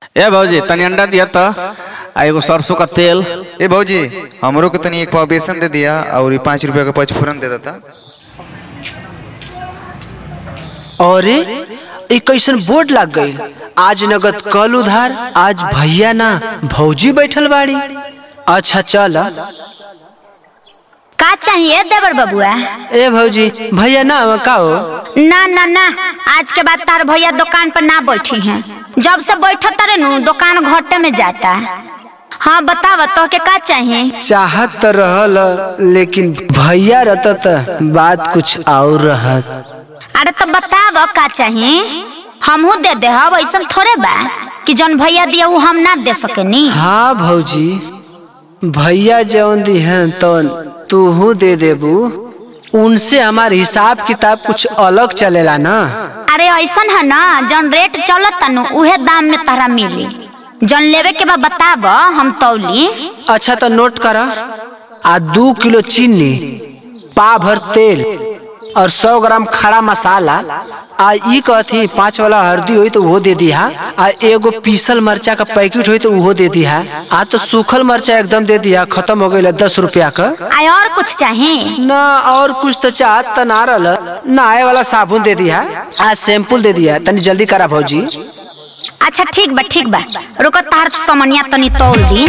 ए भौजी तनी अंडा दिया तो आ एगो सरसों का तेल ए भौजी हमरो को तनी एक पाव बेसन दे दिया और पाँच रुपया का पचफोरन दे देता अरे एक कैसन बोर्ड लग गई आज नगद कल उधार आज भैया ना भौजी बैठल बाड़ी अच्छा चल का चाहिए देवर बबुआ ए भौजी भैया ना का हो ना ना ना आज के बाद तार भैया दुकान पर ना बैठी हैं जब से बैठा तारे नु दुकान घाटे में जाता हाँ बताव तो के का चाहिए चाहत तो रहल लेकिन भैया रहता त बात कुछ और रहत अरे तो बताव का चाहिए हमहू दे दे हब ऐसा थोड़े बा कि जौन भैया दिया वो हम ना दे सकेनी हाँ भौजी भैया जौन दी हैं तो तूहू दे देबू उनसे हमार हिसाब किताब कुछ अलग चलेला ना अरे ऐसा है ना जौन रेट चलत नु उहे दाम में तारा मिली जौन लेवे के बा बताव हम तौली अच्छा तो नोट कर आ दू किलो चीनी पा भर तेल और सौ ग्राम खड़ा मसाला आ ई कहती पाँच वाला हल्दी हुई तो वो दे दिहा आ एगो पीसल मरचा का पैकेट हुई तो वो दे दिहा आ तो सूखल मरचा एकदम दे दिहा खत्म हो गई दस रुपया का आय और कुछ चाहिए ना और कुछ तो चाहत त ना रहल नहाए वाला साबुन दे दिहा आ शैम्पूल दे दिहा तनी जल्दी करा भौजी अच्छा ठीक बा ठीक बा रुको तार समनिया तनी तौल दी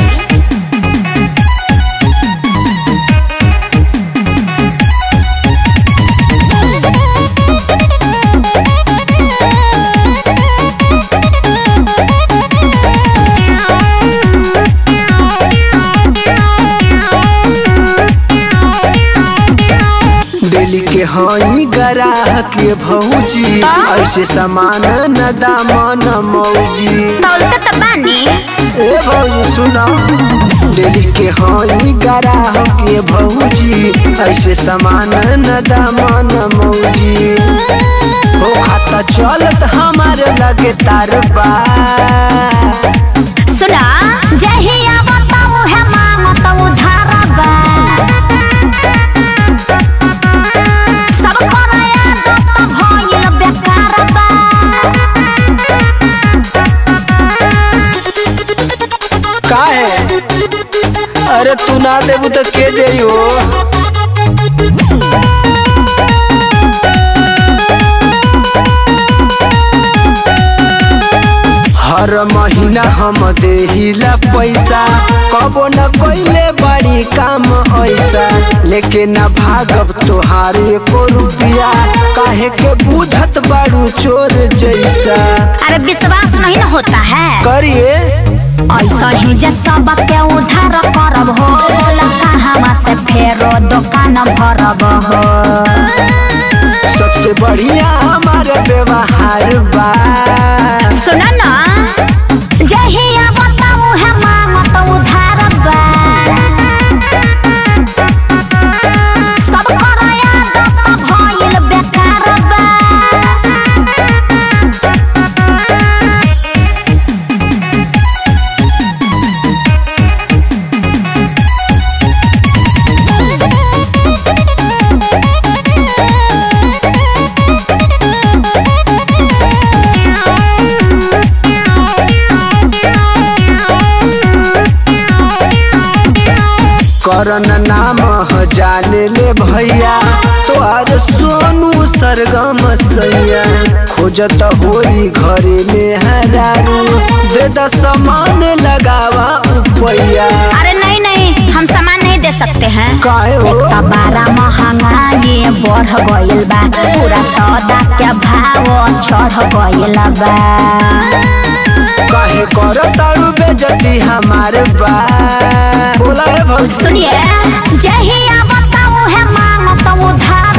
डेली के हई ग्राहक के भौजी ऐसे सामान न दामन मौजी तौलते तो बानी ए भौजी सुना डेली के हई ग्राहक के भौजी ऐसे सामान न दामन मौजी हो खाता चलत हमारे लगे तार बा सुना जहिया बताऊ है मांग तो उधार बा सब कराया दो तो भइल बेकार बा का है अरे तू ना देबू तो के दे हो हर महीना हम देहिला पैसा कबो न कोइले बड़ी काम ऐसा लेके न भागब तोहार एको रुपया काहे के बुझत बाड़ू चोर जैसा अरे विश्वास नहीं ना होता है करिए ऐसा ही जे सब के उधार करब हो बोला कहाँ से फेरो दुकान भरब हो सबसे बढ़िया हमारे व्यवहार बा सुना ना जहिया बताऊ है मांग तो उधार बा सब कराया दो तो भइल बेकार बा करन नाम ह जाने ले भैया तोहार सोनू सरगम सैया खोजत होई घरे में हरारू दे द सामान लगावा उपैया अरे नहीं नहीं हम सामान नहीं दे सकते हैं काहे हो एक तो बारह महंगाई बढ़ गइल बा पूरा सौदा के भाव चढ़ गइल बा काहे कर तारू बेजती हमार बा बोला है भौजी सुनिए जहिया बताऊ है मांग तो उधार